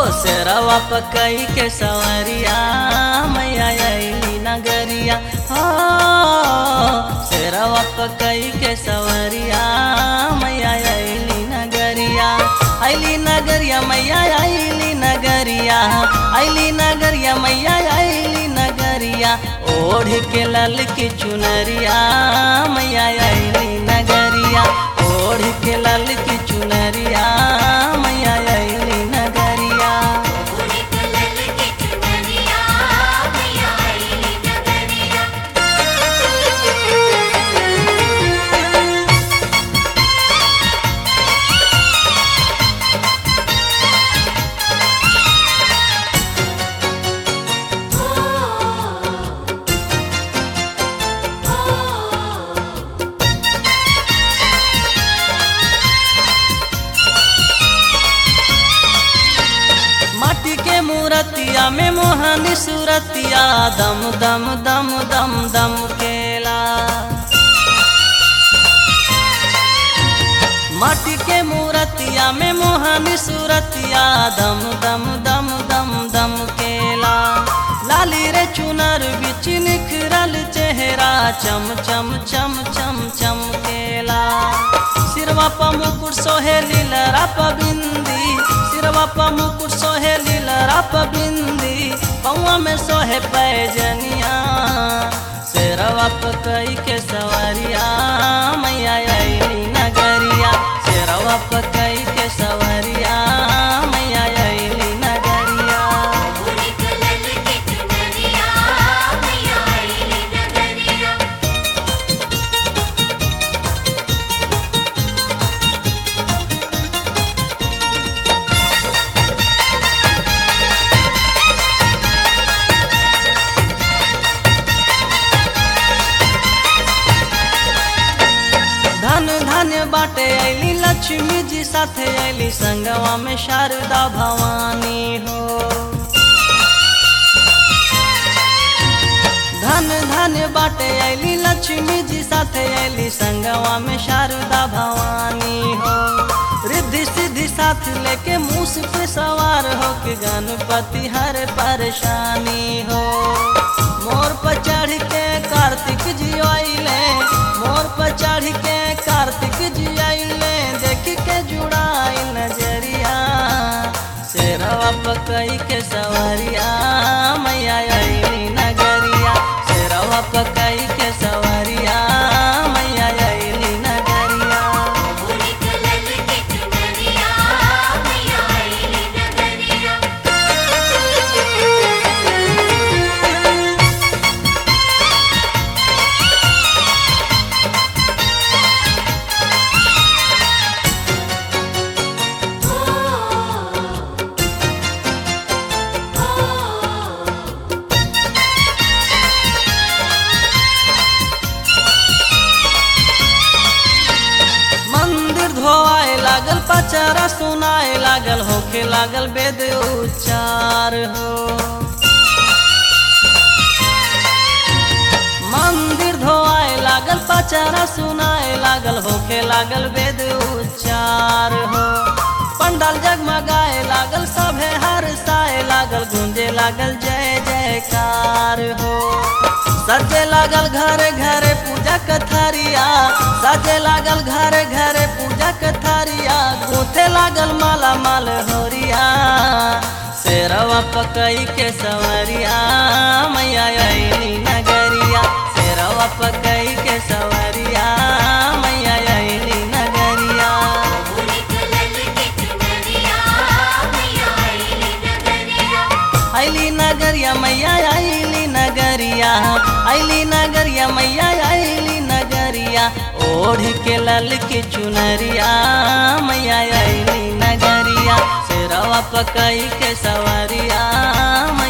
शेरवा पकई के सवरिया मैया अली नगरिया हो शेरवा पकई के सवरिया मैया अली नगरिया अली नगरिया मैया अली नगरिया अली नगरिया मैया अली नगरिया ओढ़ के लल की चुनरिया मैया अली नगरिया ओढ़ के लल की चुनरिया मैया अली नगरिया उड़ी कलल की चुनरिया मैया अली नगरिया माटी के मूरतिया में मोहनी सूरतिया दम दम दम दम दम केला माटी के मूरतिया में मोहनी सूरतिया दम दम दम दम दम केला लाली रे चुनर बिच निखरल चेहरा चम चम चम चम चम केला सिरवा प मुकुट सोहे लीलरा प बिंदी सिरवा प मुकुट सोहे लीलरा प बिंदी पौआ में सोहे पैजनिया शेरवा प कई के सवरिया मैया अली नगरिया शेरवा प कई के सवरिया मैया अली नगरिया उड़ी कलल की चुनरिया मैया अली नगरिया धन धन बाटे अली लक्ष्मी जी साथे अली संगवा में शारदा भवानी हो धन धन बाटे अली लक्ष्मी जी साथे अली संगवा में शारदा भवानी हो रिद्धि सिद्धि साथ लेके मूस पे सवार हो के गणपति हर परेशानी हो मोर पर चढ़ के कार्तिक जी आइले मोर पर चढ़ के कार्तिक जी आइले देख के जुड़ाई नजरिया शेरवा पकई के सवरिया मैया अली नगरिया शेरवा पकई के सवरिया मैया अली नगरिया उड़ी कलल की चुनरिया मैया अली नगरिया मंदिर धोआए लागल पचारा सुनाए लागल होखे लागल वेद उच्चार हो मंदिर धोआए लागल पचारा सुनाए लागल होखे लागल वेद उच्चार हो पंडाल जगमगाए लागल सभे हर्षाए लागल गूंजे लागल जय जयकार हो सजे लागल घरे घरे पूजा कथारिया सजे लागल घरे घरे पूजा कथारिया गूथे लागल माला माल होरिया शेरवा पकई के सवरिया मैया अली नगरिया शेरवा पकई के सवरिया मैया अली नगरिया उड़ी कलल की चुनरिया मैया अली नगरिया अली नगरिया मैया अली नगरिया अली नगरिया मैया अली नगरिया ओढ़ के लल की चुनरिया मैया अली नगरिया शेरवा पकई के सवरिया